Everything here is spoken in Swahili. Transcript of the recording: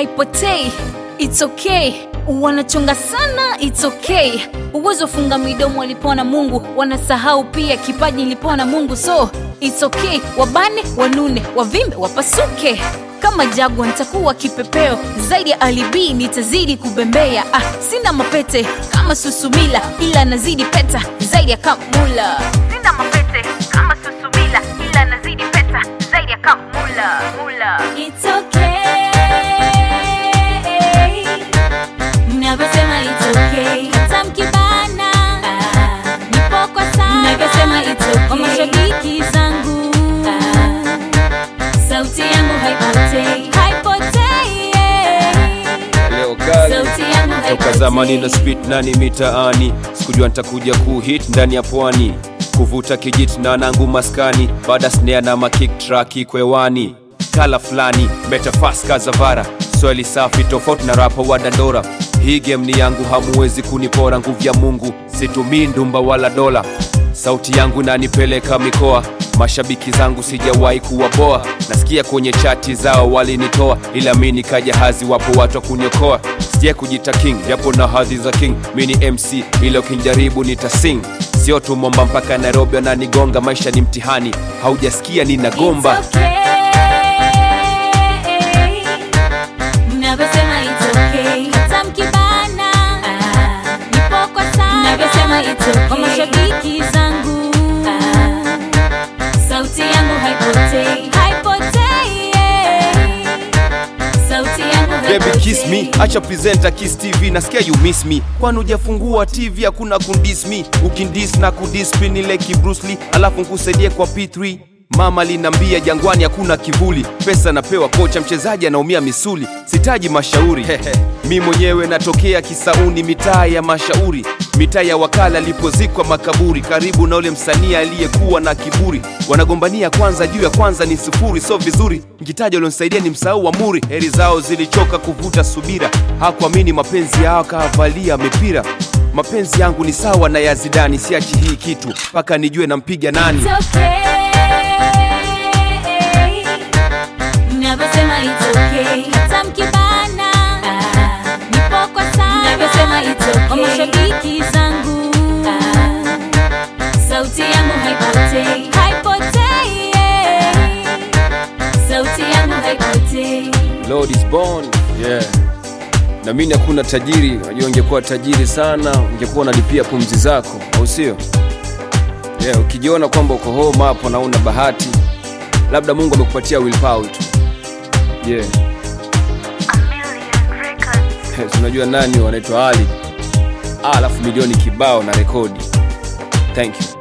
haipotei it's okay wanachonga sana it's okay uwezo funga midomo walipewa na mungu wanasahau pia kipaji nilipewa na mungu so it's okay wabane wanune wavimbe wapasuke kama jagwa nitakuwa kipepeo zaidi ya alibi nitazidi kubembea ah, sina mapete kama susumila ila nazidi peta zaidi ya kamula sina mapete kama susumila ila nazidi peta zaidi ya kamula mula It's okay. Mnavyosema it's okay. Hata mkibana. Ah, nipo kwa sana. Mnavyosema it's okay. Kwa mashabiki zangu. Ah, sauti yangu haipotei. Haipotei, yeah. leo kali Sauti yangu toka zamani na haipotei. spit nani mitaani sikujua nitakuja kuhit ndani ya pwani kuvuta kijiti na nangu maskani baada snare na makik traki kwewani kala fulani metafaska zavara swali safi tofauti na rapa wa dandora hii game ni yangu hamuwezi kunipora nguvu ya mungu situmii ndumba wala dola sauti yangu nanipeleka mikoa mashabiki zangu sijawahi kuwaboa nasikia kwenye chati zao walinitoa ila mi nikajahazi wapo watu wa kuniokoa sija kujita king japo na hadhi za king mi ni mc ila ukinjaribu nitasing sio tu momba mpaka nairobi wananigonga maisha ni mtihani haujasikia ninagomba It's okay. Mnavyosema it's okay. Hata mkibana. Ah, nipo kwa sana. Mnavyosema it's okay. Kwa mashabiki zangu. Ah, sauti yangu haipotei. Haipotei, yeah. Sauti yangu Baby kiss me, haipotei. acha presenter kiss TV, nasikia you miss me. Kwani hujafungua TV hakuna kundis me, ukindis na kudispin ile ki Bruce Lee, alafu nkusaidie kwa P3. Mama linambia jangwani hakuna kivuli, pesa napewa kocha, mchezaji anaumia misuli, sitaji mashauri mi mwenyewe natokea Kisauni, mitaa ya mashauri, mitaa ya wakala alipozikwa makaburi, karibu na ule msanii aliyekuwa na kiburi. Wanagombania kwanza juu ya kwanza ni sufuri, so vizuri nkitaja ulionisaidia ni msahau amuri. Heri zao zilichoka kuvuta subira, hakuamini mapenzi yao akavalia mipira. Mapenzi yangu ni sawa na ya Zidani, siachi hii kitu mpaka nijue nampiga nani. It's okay. Mnavyosema it's okay. Hata mkibana. Ah, nipo kwa sana. Mnavyosema it's okay. Kwa mashabiki zangu. Ah, sauti yangu haipotei. Haipotei, yeah. Sauti yangu haipotei. Lord is born. Yeah. Na mimi hakuna tajiri, najua ungekuwa tajiri sana, ungekuwa unalipia pumzi zako, au sio? Yeah, ukijiona kwamba uko home hapo na una bahati, labda Mungu amekupatia willpower tu. Yeah. Si unajua nani wanaitwa Ali. Ah, alafu milioni kibao na rekodi. Thank you.